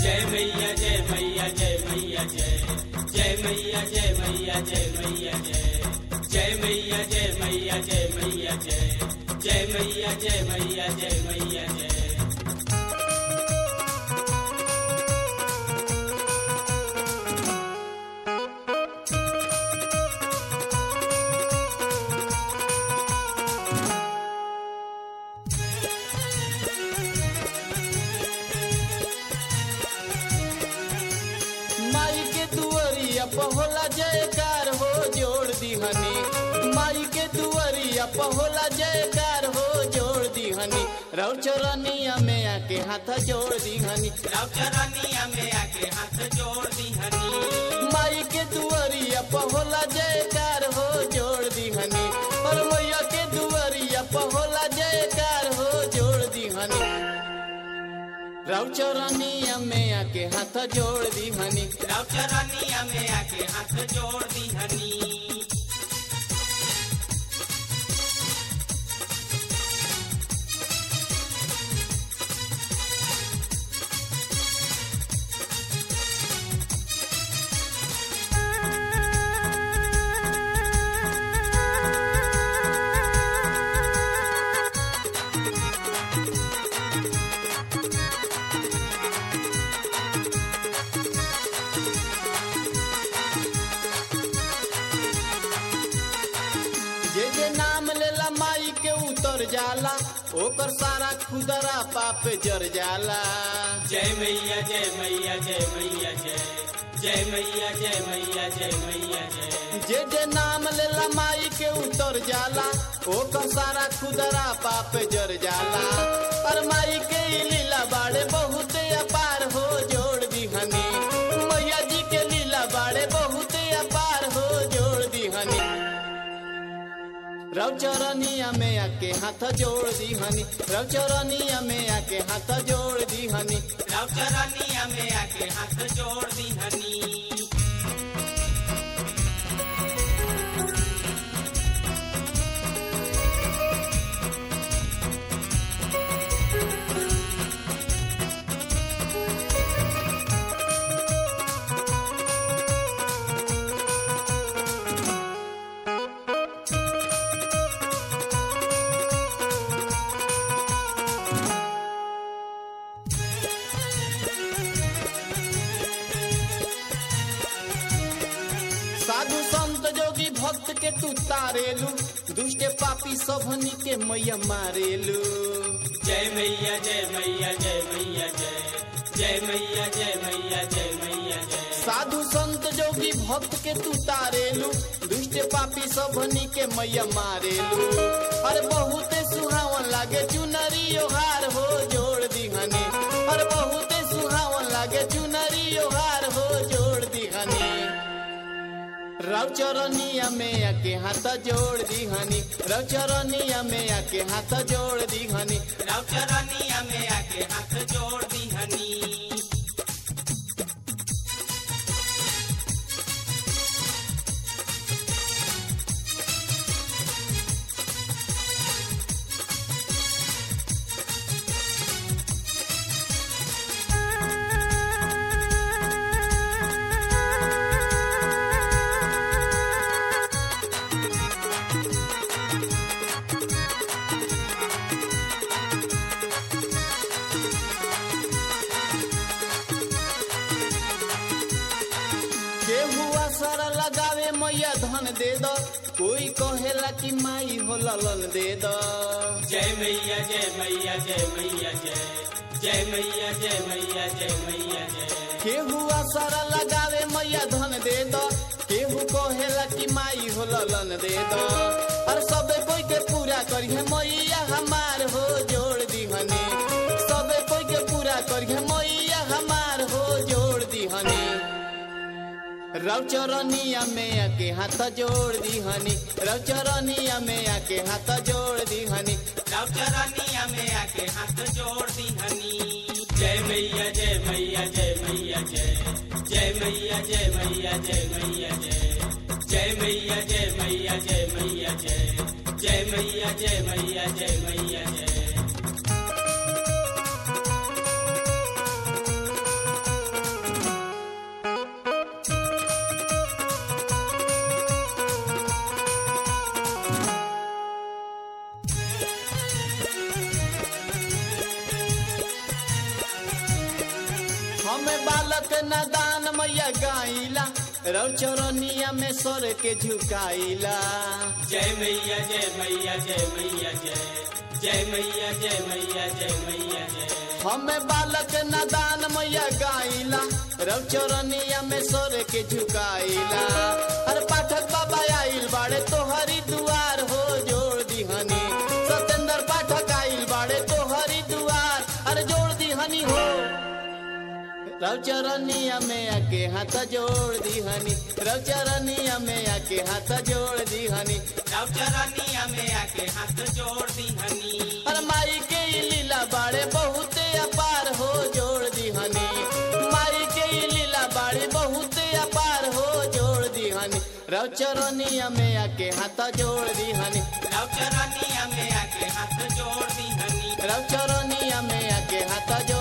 जय मैया जय मैया जय मैया जय जय मैया जय मैया जय मैया जय जय मैया जय मैया जय मैया जय जय मैया जय मैया जय मैया जय माई के दुआरिया पहोला जयकार हो जोड़ दिहनी माई के दुआरिया पहोला जयकार हो जोड़ दिहनी रौ चरनिया में आके हाथ जोड़ दिहनी राव चरनिया में आके हाथ जोड़ दी हनी माई के दुआरिया पहोला जयकार हो जोड़ दिहनी और मैया के दुआरिया पहोला जयकार हो जोड़ दिहनी रौ चरनिया में आके हाथ जोड़ दिहनी राव चरनिया में आके हाथ जोड़ दी हनी जे जे नाम लेला माई के उतर जाला ओकर सारा खुदरा पाप जर जाला जय मैया जय मैया जय मैया जय जय मैया जय मैया जय मैया जय जे जे नाम लेला माई के उतर जाला ओकर सारा खुदरा पाप जर जाला पर माई के ई लीला बाड़े बहुत अपार हो जोड़ दिहनी मैया जी के लीला बाड़े बहुत अपार हो जोड़ दिहनी रव चरनिया में आके हाथ जोड़ दिहनी रव चरनिया में आके हाथ जोड़ दिहनी राव चरनिया में आके हाथ जोड़ दी हनी साधु संत जोगी भक्त के तू तारेलू दुष्ट पापी सबनी के मैया मारेलू जय मैया जय मैया जय मैया जय जय मैया जय मैया जय मैया जय साधु संत जोगी भक्त के तू तारेलू दुष्ट पापी सबनी के मैया मारेलू अरे बहुते सुहावन लागे चुनरी ओहार हो जोड़ दिहनी अरे बहुते सुहावन लागे चुनरी ओहार हो जोड़ दिहनी रव चरनिया में आके हाथ जोड़ दिहनी रव चरनिया में आके हाथ जोड़ दिहनी राव चरनिया में आके हाथ जोड़ दी हनी केहू असर लगावे मैया धन दे दो कोई कहेला कि माई हो ललन दे दो जय मैया जय मैया जय मैया जय जय मैया जय मैया जय मैया जय केहू असर लगावे मैया धन दे दो केहू कहेला कि माई हो ललन दे दो और सबे कोई के पूरा करिए मैया हमार हो जोड़ दिहनी सबे कोई के पूरा करिए मैया हमार हो जोड़ दिहनी रव चरनिया में आके हाथ जोड़ दिहनी रव चरनिया में आके हाथ जोड़ दिहनी राव चरनिया में आके हाथ जोड़ दी हनी जय मैया जय मैया जय मैया जय जय मैया जय मैया जय मैया जय जय मैया जय मैया जय मैया जय जय मैया जय मैया जय मैया जय हमें बालक नादान मैया गाइला रौ चौरनिया में सर के झुकाइला जय मैया जय मैया जय मैया जय जय मैया जय मैया जय मैया जय हमें बालक नादान मैया गाइला रौ चौरनिया में सर के झुकाइला अरे पाठक बाबा आइल बाड़े तोहरी दुआर हो जोड़ दिहनी सतेंद्र पाठक आइल बाड़े तोहरी दुआर अरे जोड़ दिहनी हो रौचरनिया में आके हाथ जोड़ दिहनी रौचरनिया में आके हाथ जोड़ दिहनी राव चरनिया में आके हाथ जोड़ दी हनी अरे माई के ई लीला बाड़े बहुते अपार हो जोड़ दिहनी माई के ई लीला बाड़े बहुते अपार हो जोड़ दिहनी रौचरनिया में आके हाथ जोड़ दिहनी राव चरनिया में आके हाथ जोड़ दी हनी रौचरनिया में आके हाथ